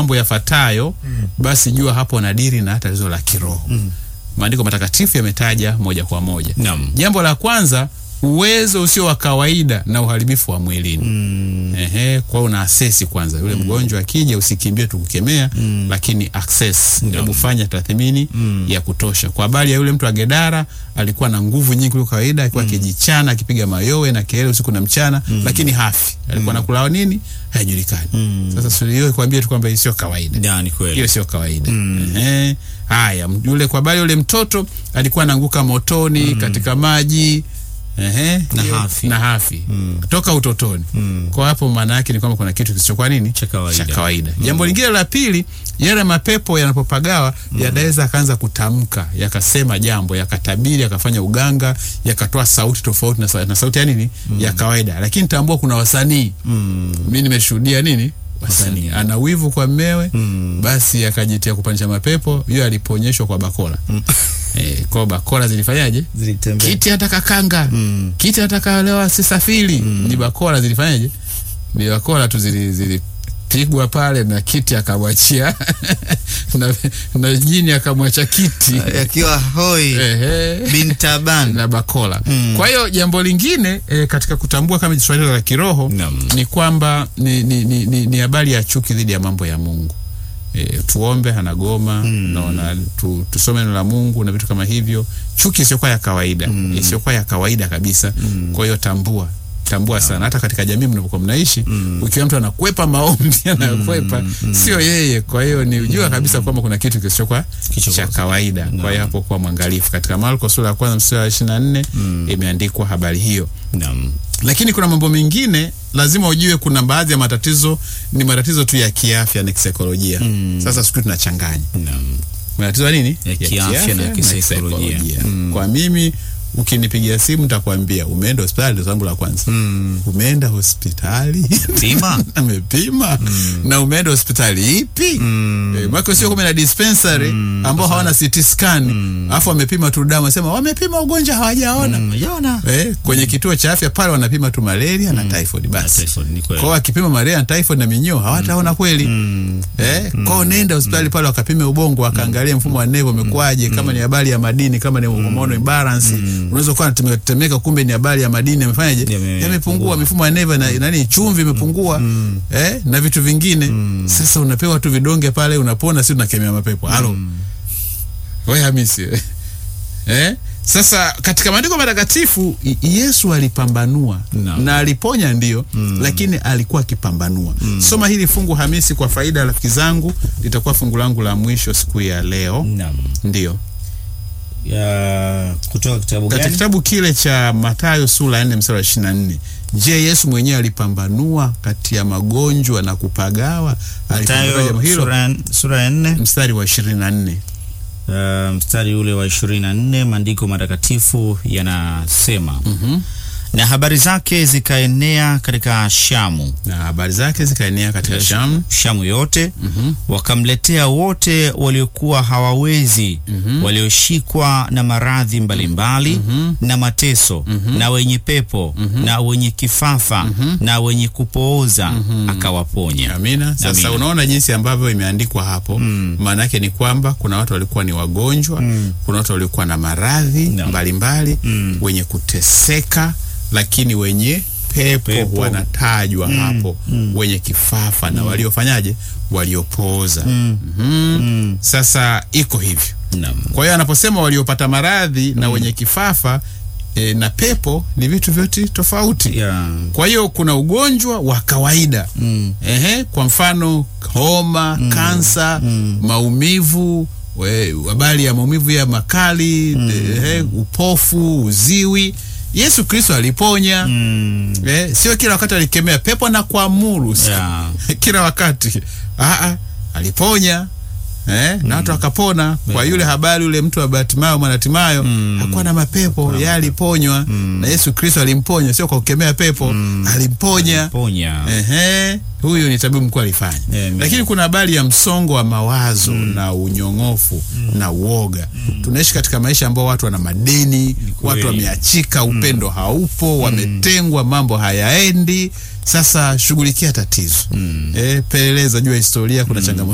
mambo yafuatayo basi jua hapo nadiri na tatizo la kiroho maandiko matakatifu yametaja moja kwa moja Naam. jambo la kwanza uwezo usio wa kawaida na uharibifu wa mwilini Ehe, kwa hiyo una asesi kwanza yule mgonjwa akija usikimbie tukukemea lakini access hebu fanya tathmini ya kutosha kwa habari ya yule mtu wa Gedara alikuwa na nguvu nyingi kuliko kawaida alikuwa akijichana akipiga mayowe na kelele usiku na mchana lakini hafi alikuwa anakula nini haijulikani sasa sio hiyo kwambie tu kwamba hii sio kawaida Da, ni kweli. hiyo sio kawaida Ehe. haya m- yule kwa habari yule mtoto alikuwa anaanguka motoni katika maji Ehe. Na Hiyo- hafi. na hafi toka utotoni kwa hapo maana yake ni kwamba kuna kitu kisichokuwa nini Cha kawaida. kawaida. jambo lingine la pili yale mapepo yanapopagawa yanaweza akaanza kutamka yakasema jambo yakatabiri yakafanya uganga yakatoa sauti tofauti na, sa- na sauti ya nini ya kawaida lakini tambua kuna wasanii mi nimeshuhudia nini wasanii ana wivu kwa mmewe basi akajitia kupandisha mapepo hiyo aliponyeshwa kwa bakola eh, kwa bakola zilifanyaje Zilitembea. kiti hata kakanga kiti hata kalewa sisafiri ni bakola zilifanyaje ni bakola tu zili, zilipigwa pale na kiti akamwachia na, na jini akamwacha kiti Akiwa hoi Ehe bin taban. na bakola kwa hiyo jambo lingine e, katika kutambua kama swali la kiroho Naam. ni kwamba ni ni, ni, ni, ni habari ya chuki dhidi ya mambo ya mungu e, tuombe hanagoma naona tu, tusome neno la mungu na vitu kama hivyo chuki isiyokuwa ya kawaida isiyokuwa ya kawaida kabisa kwa hiyo tambua tambua sana hata katika jamii mnapokuwa mnaishi ukiwa mtu anakwepa maombi anakwepa sio yeye kwa hiyo ni ujua kabisa kwamba kuna kitu kisichokuwa Kisichokuwa cha kawaida kwa hiyo hapo kuwa mwangalifu katika marko sura ya kwanza mstari wa ishiri na nne imeandikwa habari hiyo Naam. lakini kuna mambo mengine lazima ujue kuna baadhi ya matatizo ni matatizo tu ya kiafya na kisaikolojia sasa siku tunachanganya Naam. matatizo ya nini Ya kiafya na kisaikolojia. kwa mimi ukinipigia simu nitakwambia umeenda hospitali ndio jambo la kwanza umeenda hospitali Pima. amepima na umeenda hospitali ipi eh, mwaka sio kumi na dispensary ambao hawana CT scan alafu wamepima tu damu wasema wamepima ugonjwa hawajaona Mm, Yona. eh, kwenye kituo cha afya pale wanapima tu malaria na typhoid basi Typhoid, ni kweli. kwao wakipima malaria na typhoid na minyoo hawataona kweli eh, kwao nenda hospitali pale wakapime ubongo wakaangalia mfumo wa nevo umekuwaje kama ni habari ya madini kama ni hormonal imbalance unaweza kuwa unatetemeka kumbe ni habari ya madini yamefanyaje Yame- yamepungua mifumo ya neva na nani chumvi imepungua eh, na vitu vingine sasa unapewa tu vidonge pale unapona si unakemea mapepo halo we hamisi eh? sasa katika maandiko matakatifu I- yesu alipambanua Naam. na aliponya ndio lakini alikuwa akipambanua soma hili fungu hamisi kwa faida ya rafiki zangu litakuwa fungu langu la mwisho siku ya leo Naam. ndio Ya, kutoka kitabu katika gani? kitabu kile cha matayo sura ya nne mstari wa ishiri na nne je yesu mwenyewe alipambanua kati ya magonjwa na kupagawa alipambanua jambo Matayo hilo sura, sura ya nne mstari wa ishirini na nne uh, mstari ule wa ishirini na nne maandiko matakatifu yanasema na habari zake zikaenea katika Shamu na habari zake zikaenea katika shamu Shamu yote wakamletea wote waliokuwa hawawezi walioshikwa na maradhi mbalimbali na mateso na wenye pepo na wenye kifafa na wenye kupooza akawaponya. Amina. Sasa Amina. unaona jinsi ambavyo imeandikwa hapo. Maana yake ni kwamba kuna watu walikuwa ni wagonjwa, kuna watu walikuwa na maradhi Naam. mbalimbali, wenye kuteseka, lakini wenye pepo, Pepo. wanatajwa hapo, wenye kifafa na waliofanyaje, waliopooza. Mhm. Sasa iko hivyo. Naam. Kwa hiyo anaposema waliopata maradhi na wenye kifafa e, na pepo ni vitu vyote tofauti. Ya, Kwa hiyo kuna ugonjwa wa kawaida ehe, kwa mfano homa, kansa, maumivu, we- habari ya maumivu ya makali ehe, upofu, uziwi. Yesu Kristo aliponya eh, sio kila wakati alikemea pepo na kuamuru ya, kila wakati Aa, aliponya eh, na watu wakapona. Kwa yule habari, yule mtu wa Bartimayo Mwanatimayo hakuwa na mapepo, yeye aliponywa na Yesu Kristo alimponya, sio kwa kukemea pepo, alimponya. ponya. Ehe, huyu ni tabibu mkuu alifanya. Amen. Lakini kuna habari ya msongo wa mawazo na unyong'ofu na uoga. Tunaishi katika maisha ambao watu wana madeni, watu wameachika, upendo haupo, wametengwa, mambo hayaendi. Sasa shughulikia tatizo. Eh, peleleza, jua historia, kuna changamoto